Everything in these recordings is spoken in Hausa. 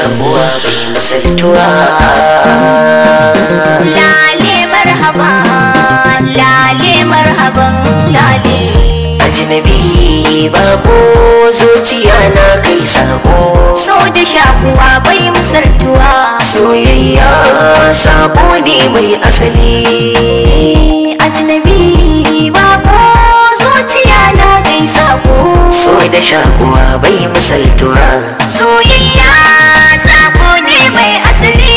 shakuwa bai misaltuwa lale marhaba lale marhaban lale ajnabi bako zuciya na kai sabo so da shakuwa bai misaltuwa soyayya sabo ne mai asali ajnabi bako zuciya na kai sako so da shakuwa bai misaltuwa soyayya sako ne mai asali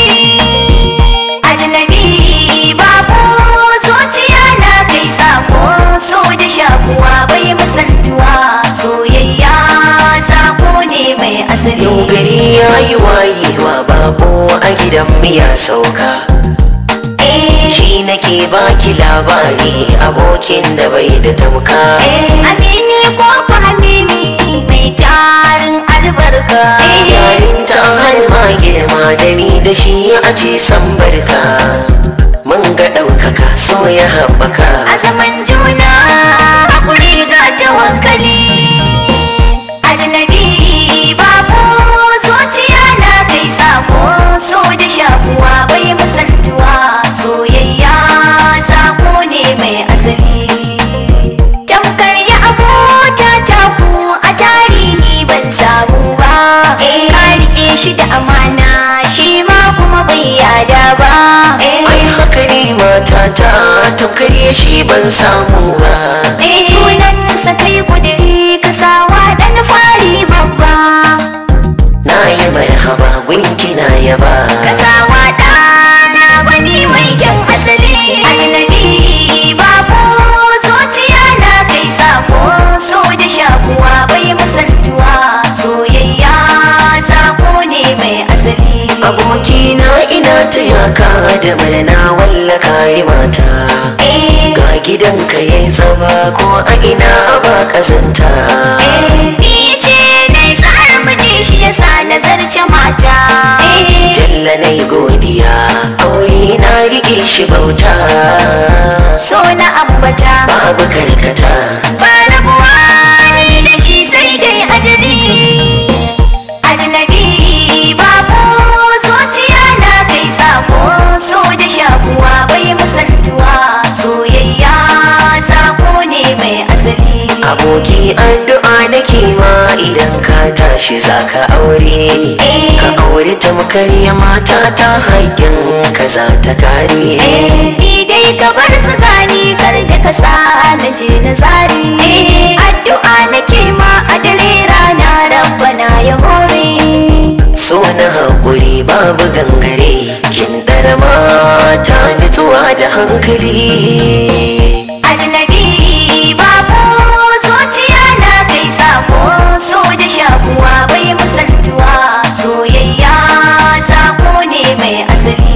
ajnabi bako zuciya na kai sako so da shakuwa bai misaltuwa soyayya sako ne mai asali yau gari ya yi wayewa bako a gidan miya sauka eh shi nake baki labari abokin da bai da tamka Amini ko fahimini mai tarin albarka. yayin ta har ma girma da ni da shi a ci san barka mun ga ɗaukaka so ya haɓaka A zaman juna hakuri ga tawakkali. Ajnabi babu zuciya na kai sako so da shakuwa bai misaltuwa soyayya sako ne mai asali. Tamkar ya abota taku a tarihi ban samu ba. Ka rike shi da amana shi ma kuma bai yada ba. ai haka ne matata tamkar ya shi ban samu ba Sunansa kai kudiri ka sawa dan fari babba. na yi marhaba gunki na yaba Ka sawa ɗana wani mai kyan asali. Ajnabi babu zuciya na kai sako so da shakuwa bai misaltuwa soyayya sako ne mai asali. abokina ina ta yaka da murna wallaka yi mata Eh, ga gidanka yayi zama ko a ina ba kazanta eh, ni ce na sa'ar miji shi yasa nazarce mata. Eh, jalla na yi godiya aure na rike shi bauta so na ambata. babu karkata ba rabuwa ni da shi sai dai ajali ajnabi babu zuciya na kai sako so da shakuwa bai misaltuwa soyayya sako ne mai asali aboki addu'a nake ma idan ka tashi zaka aure ka aure tamkar ya mata ta haƙƙin ka za ta kare Eh, ni dai ka bar tsakani kar da ka sa na je na zari addu'a nake ma a dare rana rabbana ya hore so na haƙuri babu gangare kin ɗara mata nutsuwa da hankali Ajnabi babu zuciya na kai sako so da shakuwa bai misaltuwa soyayya sako ne mai asali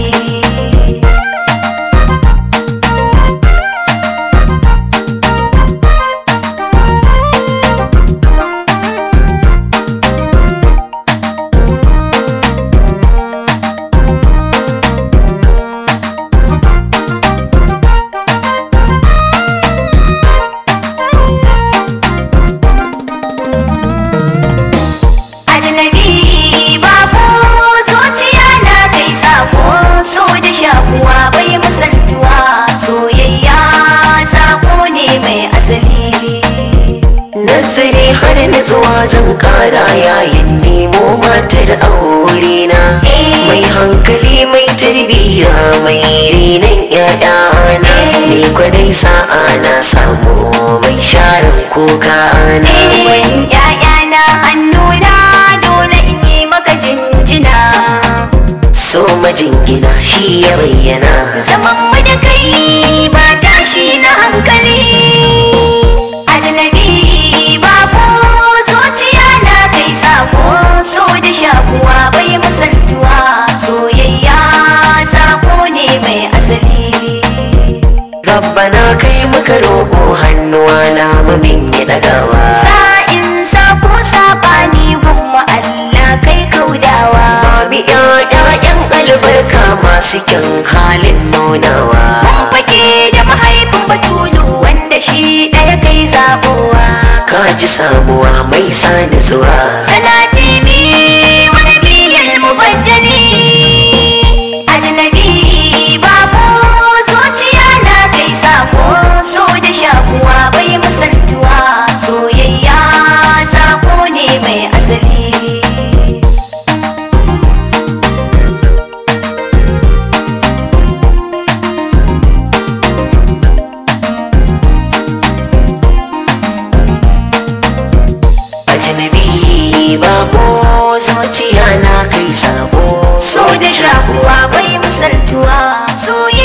Ajnabi babu zuciya na kai sako so da shakuwa bai misaltuwa soyayya sako ne mai asali nazari har nutsuwa zan ƙara yayin nemo matar aure na mai hankali mai tarbiyya mai renon ƴaƴana ni kwadai sa'a na samu mai sharan kuka na Wani ‘ya'yana hannuna dole in yi maka jinjina. so majingina shi ya bayyana Zaman mu da kai ba tashi na hankali. Ajnabi babu zuciya na kai sako so da shakuwa bai misaltuwa soyayya sako ne mai asali. rabbana kai muka roƙo hannuwa na mamin ya ɗagawa Sa'in sako sabani gumma Allah kai kaudawa. Mami ƴaƴan albarka masu kyan halin nunawa Mun fake da mahaifin batulu wanda shi ɗaya kai zaɓowa. ka ji samuwa mai sa zuwa Salati ni wani biyan mu zuciya na kai sabo so da shakuwa bai misaltuwa soyayya